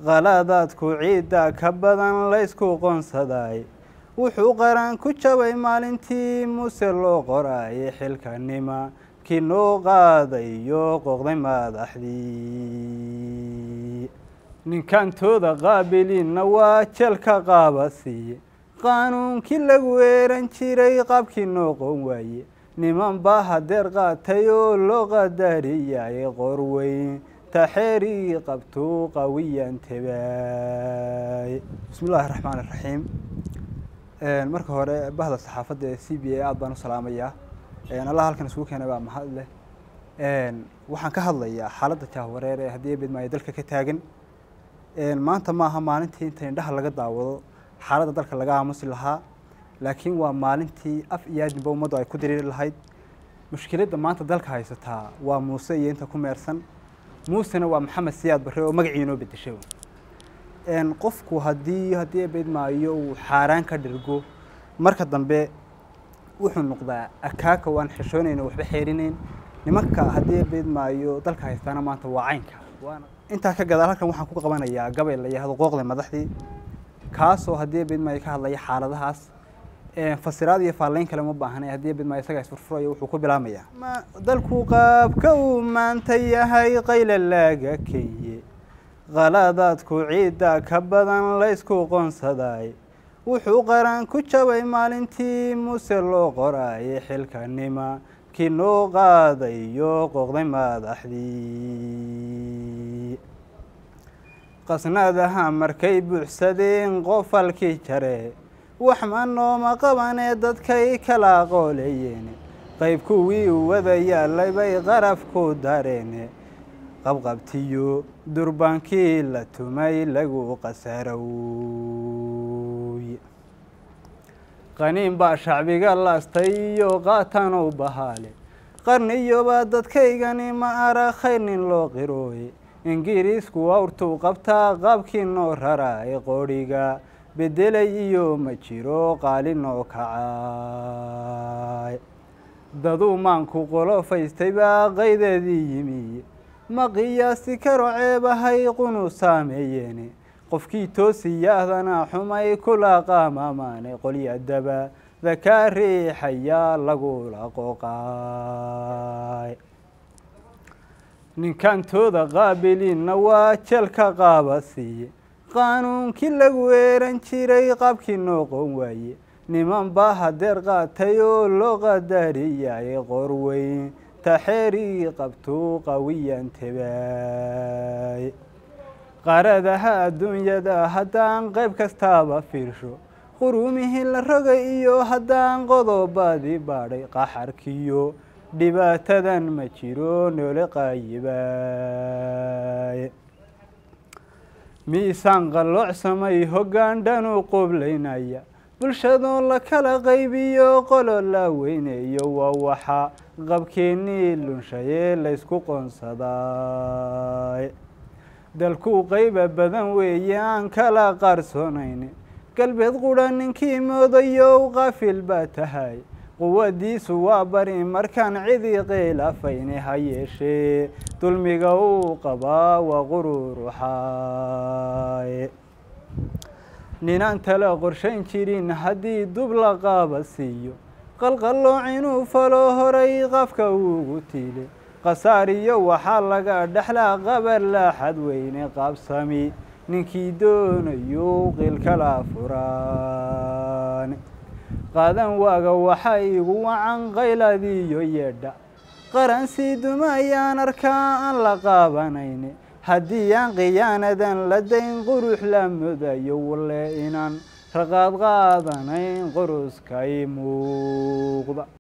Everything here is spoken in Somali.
khaladaadku ciidda ka badan laysku qoonsaday wuxuu qaran ku jabay maalintii muuse loo qoraayay xilkanima kii noo qaadayo qoqday madaxdii ninkantooda qaabiliinna waa jelka qaabasiiye qaanuunkii lagu eeran jiray qaabkii noo qoon waaye niman baa hadeer qaatay oo loo qadariyay qorweyn taxeerii qabtuu qawiyan tabaay bismi illaahi raxmaan iraxiim marka hore bahda saxaafadda ee c b a aada baan u salaamayaa allah halkan isugu keenay baa mahad leh waxaan ka hadlayaa xaaladda jahwareer ee haddii bedmaayo dalka ka taagan maanta maaha maalintii inta indhaha laga daawado xaaladda dalka laga aamusi lahaa laakiin waa maalintii af iyo aadinba ummaddu ay ku diriiri lahayd mushkiladda maanta dalka haysataa waa muuse iyo inta ku meersan muusena waa maxamed siyaad barre oo magacii inoo bedeshay qofku haddii haddii bedmaayo uu xaaraan ka dhirgo marka dambe wuxuu noqdaa akaaka waan xishoonayna waxba xeerinayn nimanka haddii bedmaayo dalka haystaana maanta waa caynka intaa ka gadaal halkan waxaan ku qabanayaa gabay la yahdo qooqda madaxdii kaasoo haddii bedmaayo ka hadlaya xaaladahaas fasiraad iyo faallayn kale ma baahnay haddii bedmaayo isagaa isfurfurayo wuxuu ku bilaamayaa dalku qaabka uu maanta yahay qayla laaga kenye khaladaadku ciidda ka badan laysku qoonsaday wuxuu qaran ku jabay maalintii muuse loo qoraayay xilkanima kii noo qaadayo qoqday madaxdii qasnadaha markay buuxsadeen qofalkii jare wax ma nooma qabanee dadkay kala aqooleeyeen qayb kuwii u wada yaalay bay qaraf ku dareene qabqabtiyo durbaankii la tumay lagu qasarowy qaniin baa shacbiga laastay iyo qaatan u bahaale qarniyoba dadkaygani ma ara khayr nin loo qirooye ingiriisku awrtuu qabtaa qaabkii noo raraay qodhiga bedelay iyo ma jiro qaali noo kacaay daduu maanku qolo faystay baa qaydeedii yimi ma qiyaasi karo ceebahay qunu saameeyeene qofkii toosiyahdana xumay kula qaamamaane qolyadaba dakaa riixayaa lagula qooqaay ninkantooda qaabiliinna waa jelka qaabasiiye qaanuunkii lagu eeran jiray qaabkii noo qoon waaye niman baa hadeer qaatay oo loo qadariyay qorweyn taxeerii qabtuu qawiyan tabaay qaradaha adduunyada haddaan qayb kastaaba fiirsho qurumihii la rogay iyo haddaan qodobadii baadhay qaxarkiyo dhibaatadan ma jiro noole qaayibaay miisaan qalloocsamay hoggaan dhanu qoblaynaya bulshadoo la kala qaybiyo qolo la weyneeyo waa waxa qabkeennii lunshayee laysku qoonsaday dalkuu qayba badan weeye aan kala qarsoonayn galbeed qudha ninkii moodayow qaafil baa tahay quwadiisu waa bari markaan cidii qiilafayne ha yeeshee dulmiga uu qabaa waa qururuxaay ninaan tala qorshayn jirin haddii dub la qaaba siiyo qalqallooc inuu falo horay qafka ugu tiile khasaariyo waxaa laga dhexlaa qabar laaxad weyne qaabsami ninkii doonayo qilkala furaan qaadan waaga waxaa igu wacan qayladiiyo yeedha qaran sii duma ayaan arkaa aan la qaabanayne haddii aan khiyaanadan la dayn qurux la mudayo walle inaan raqaad qaadanayn qoruskay muuqda